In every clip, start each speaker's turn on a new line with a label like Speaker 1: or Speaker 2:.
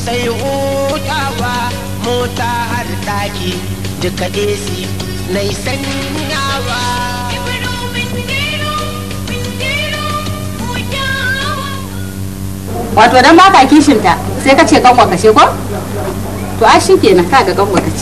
Speaker 1: sai hutawa mota har daki duka AC na sanyawa
Speaker 2: wato dan baka kishinta sai ka ce kanwa kashe ko to a shi kenan ka ga kanwa kace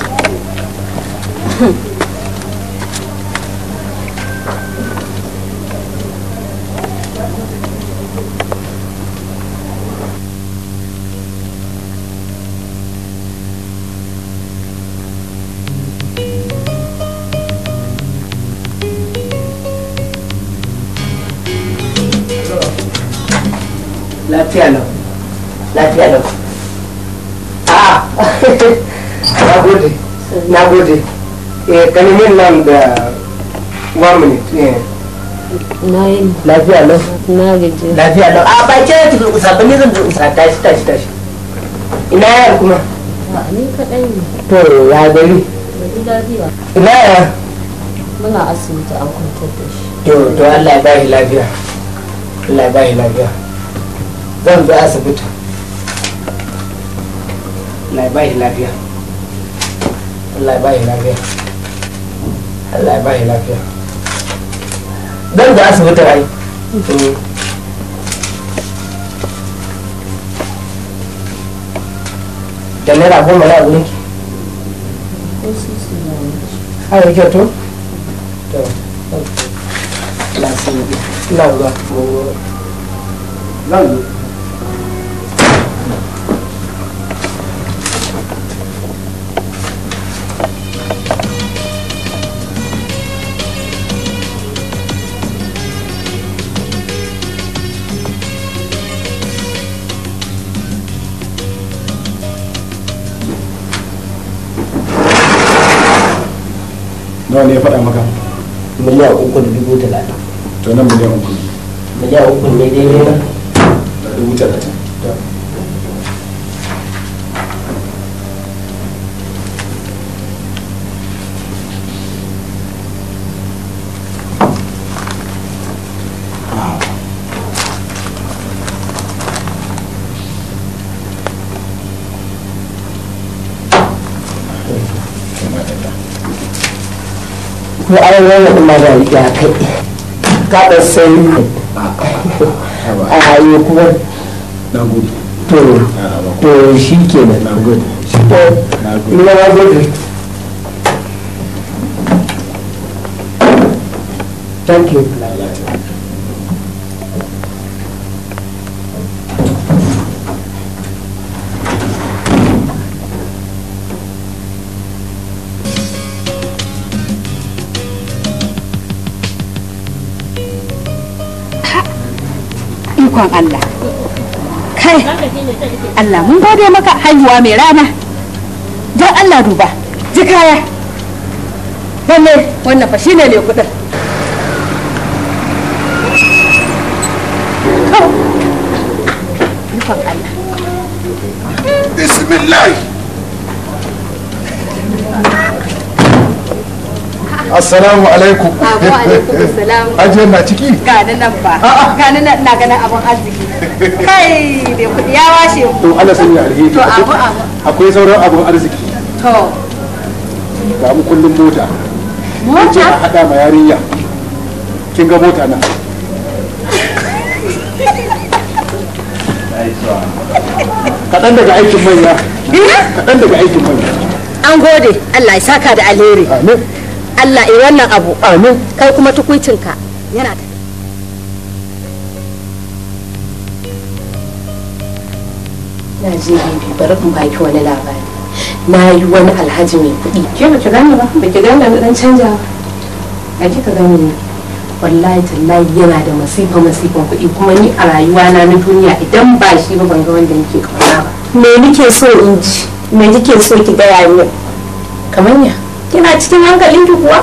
Speaker 3: lafiya lau lafiya lau a na gode na gode eh kanimin nan da one minute eh
Speaker 4: na yi
Speaker 3: lafiya lau
Speaker 4: na gaji
Speaker 3: lafiya lau a ba ke ki durƙusa ba ni zan durƙusa tashi tashi tashi ina yar kuma
Speaker 4: ba ni kaɗai ne
Speaker 3: to ya gari
Speaker 4: da ji lafiya
Speaker 3: ina yar
Speaker 4: muna asibiti an kwantar da shi
Speaker 3: to to Allah ya bashi lafiya Allah ya bashi lafiya zan zo asibiti Allah ya bashi lafiya Allah ya bashi lafiya Allah ya bashi lafiya zan zo asibiti ai Mm. da naira goma na wurin ki
Speaker 4: ko sisi na yi
Speaker 3: har yake to to na sun yi na zuwa zan zo
Speaker 5: nawa ne ya faɗa maka
Speaker 3: miliyan uku da dubu talatin
Speaker 5: to nan miliyan uku ne
Speaker 3: miliyan uku ne daidai na
Speaker 5: da dubu talatin
Speaker 3: ko an yana kuma da riga kai kaɗa sai a hayo kuma
Speaker 5: na gode
Speaker 3: to to shi ke nan
Speaker 5: na gode
Speaker 3: to
Speaker 5: na gode
Speaker 3: ina na gode thank you
Speaker 2: ikon Allah kai Allah mun gode maka haihuwa mai rana don Allah duba ji kaya lalle wannan fa shine ne kudin Kau. ikon Allah
Speaker 5: bismillah assalamu alaikum
Speaker 2: Abu alaikum salam
Speaker 5: ajiyar na ciki
Speaker 2: gani nan ba gani nan na ganin abun arziki kai bai kudi ya washe mu
Speaker 5: to Allah sanya alheri
Speaker 2: to abu abu
Speaker 5: akwai sauran abun arziki
Speaker 2: to
Speaker 5: ga mu kullum mota ce a
Speaker 2: mota
Speaker 5: hada ma yarinya kin ga mota nan kaɗan daga aikin manya kaɗan daga aikin manya
Speaker 2: an gode Allah ya saka da alheri
Speaker 5: amin
Speaker 2: Allah ya wannan abu amin kai kuma tukuicinka yana ta
Speaker 4: na je bibi bari in baki wani labari na yi wani alhaji mai kuɗi ke ba ki gane ba ba ki gane na dan canja ba a kika gane ne wallahi tallahi yana da masifa masifan kuɗi kuma ni a rayuwa na na duniya idan ba shi ba ban ga wanda nake kauna ba me nike so in ji me nike so ki gaya min kamar ya kina cikin hankalin ki kuwa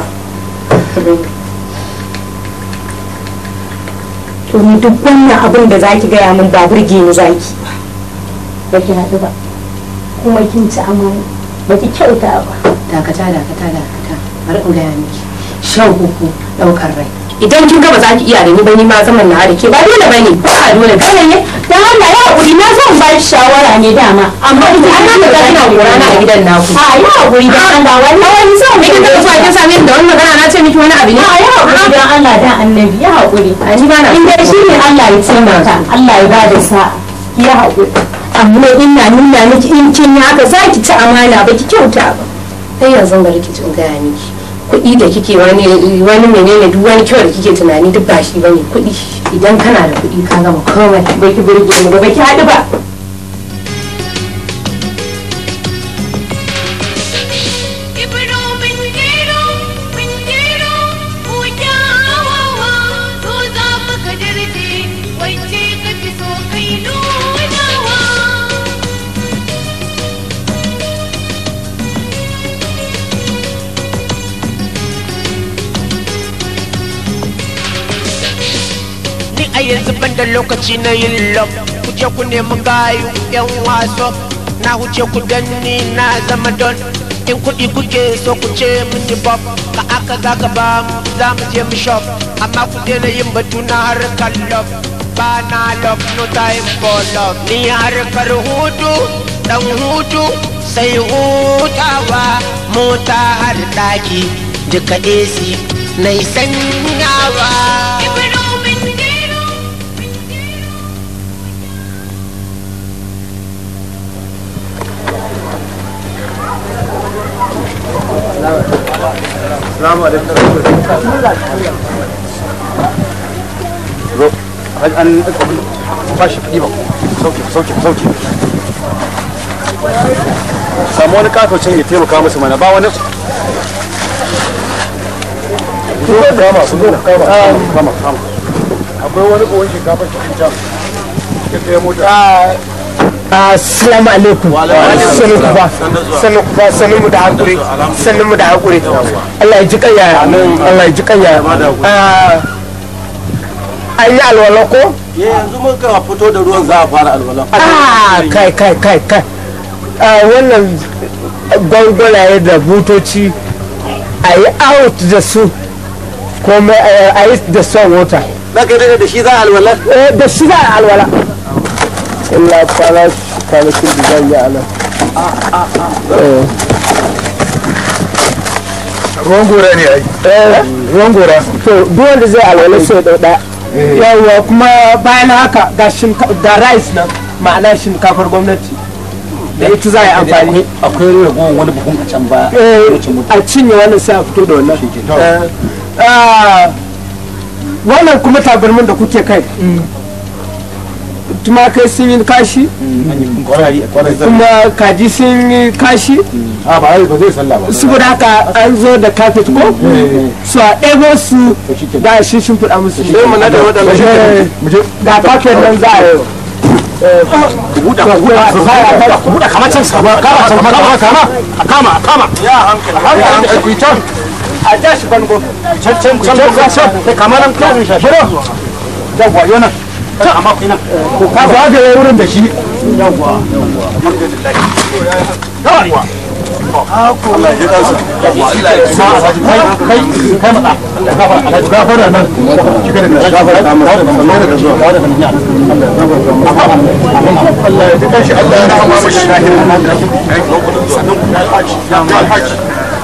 Speaker 4: to ni duk wannan abin da zaki gaya min ba burge ni zaki ba ki haɗu ba kuma kin ci amana ba ki kyauta ba
Speaker 2: dakata dakata dakata bari in gaya miki shan uku ɗaukar rai idan kin ga ba za ki iya da ni ba ni ma zaman na da ke ba dole bane ba a dole kawai ne da Allah ya haƙuri na zan ba shi shawara ne dama amma ita an nan da ina gora na a gidan naku a ya haƙuri da Allah wallahi wani zan miki da kusa kin same ni da wannan magana na ce miki wani abu ne a ya haƙuri dan Allah dan annabi ya haƙuri a ni ba na in dai shi ne Allah ya taimaka Allah ya bada sa'a ya haƙuri amma ina nuna miki in kin yi haka za ki ci amana ba ki kyauta ba
Speaker 4: sai yanzu bari ki jin gaya miki kuɗi da kike wani wani menene duk wani kyau da kike tunani duk ba shi bane kuɗi idan kana da kuɗi ka gama komai
Speaker 2: bai ki burge ni ba bai ki haɗu ba
Speaker 1: ni a yanzu ban da lokaci na yin love ku je ku nemi gayu yan waso na huce ku danni na zama don in kuɗi kuke so ku ce mini bob ka aka za ka ba mu za mu je mu shop amma ku daina yin batu na harkar love ba na love no time for love ni harkar hutu dan hutu sai hutawa mota har daki duka AC na sanyawa.
Speaker 5: Salamu alaikum. Zo, an ba shi kuɗi ba. Sauke, sauke, sauke. Samu wani katocin ya taimaka musu mana ba wani kama su zo kama kama kama akwai wani buwan shinkafa cikin can ya kai mota
Speaker 3: Assalamu alaikum. Sanu ku ba. Sanu ku ba sanu mu da hakuri. Sanu mu da hakuri. Allah ya ji kanya. Allah ya ji kanya. An yi alwala ko?
Speaker 5: yanzu muka fito da ruwan za a fara alwala
Speaker 3: Ah, kai kai kai kai. Ah, wannan gwangwanaye da butoci a yi out da su kuma a yi da son wuta.
Speaker 5: za ka yi da shi za a alwala
Speaker 3: Eh, Da shi za a alwala. Allah kwana kwanakin da zan yi a nan.
Speaker 5: ruwan gora ne ai
Speaker 3: ruwan gora to duk wanda zai alwala sai da ɗaya yawwa kuma bayan haka ga shinkafa da rice nan ma'ana shinkafar gwamnati da ita za a yi amfani
Speaker 5: akwai ragowar wani buhun a can baya
Speaker 3: Eh, a cinye wannan sai a fito da wannan Eh, ah, wannan kuma tabarmin da kuke kai tumakai sun yi kashi
Speaker 5: kwarari kwarari
Speaker 3: kuma kaji sun yi kashi
Speaker 5: a ba ai ba zai sallah ba
Speaker 3: saboda haka an zo da kafet ko su a ɗebo su da shi shimfiɗa musu
Speaker 5: sai mu nada wadannan mu je
Speaker 3: ga kafet nan za a yi
Speaker 5: buɗa buɗa buɗa kamar can sama kama kama kama kama kama kama ya hankali hankali ku can
Speaker 3: a ja shi bango
Speaker 5: can can can can can kamar nan kan shiro yawwa yana can amma ku nan ku ka zagaye wurin da shi yawwa yawwa alhamdulillah yawwa Allah ya kansa yawwa Allah ya kansa kai kai kai mata Allah gafara Allah gafara nan kika da gafara ta mu Allah da zuwa da nan ya Allah ya kansa Allah ya rahama mu shahin sannan ku ya haji ya haji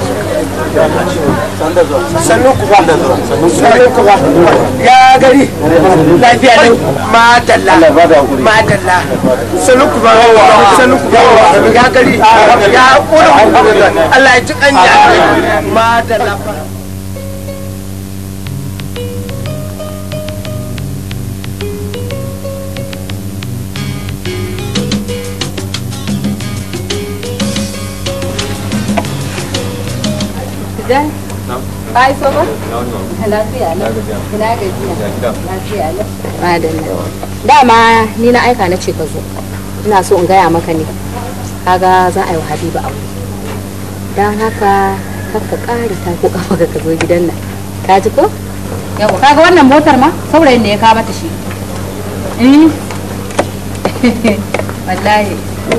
Speaker 3: sannu ku ba sannu ku ba ya gari lafiya ne madalla madalla sannu ku ba sannu ku ba ya gari ya kura Allah ya ji kanya madalla
Speaker 2: Dan? Ka iso ba? Lafiya lau. Ina gajiya. Lafiya lau. Madalla. Dama ni na aika na ce ka zo. Ina so in gaya maka ne. Kaga za a yi wa Habiba aure. Don haka kakka ƙari ta ko kafa ka zo gidan nan. Ka ji ko? Yawa kaga wannan motar ma saurayin da ya kawo mata shi. Eh. Wallahi.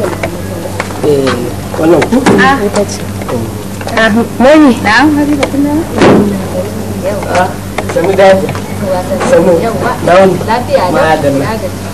Speaker 3: wannan ku
Speaker 2: Ah, ita ce.
Speaker 3: mani
Speaker 2: Na'am Habiba kun nan?
Speaker 3: sannu da sannu
Speaker 2: Yawa.
Speaker 3: na wani
Speaker 2: Lafiya lau.
Speaker 3: Madalla.
Speaker 2: Na gaji.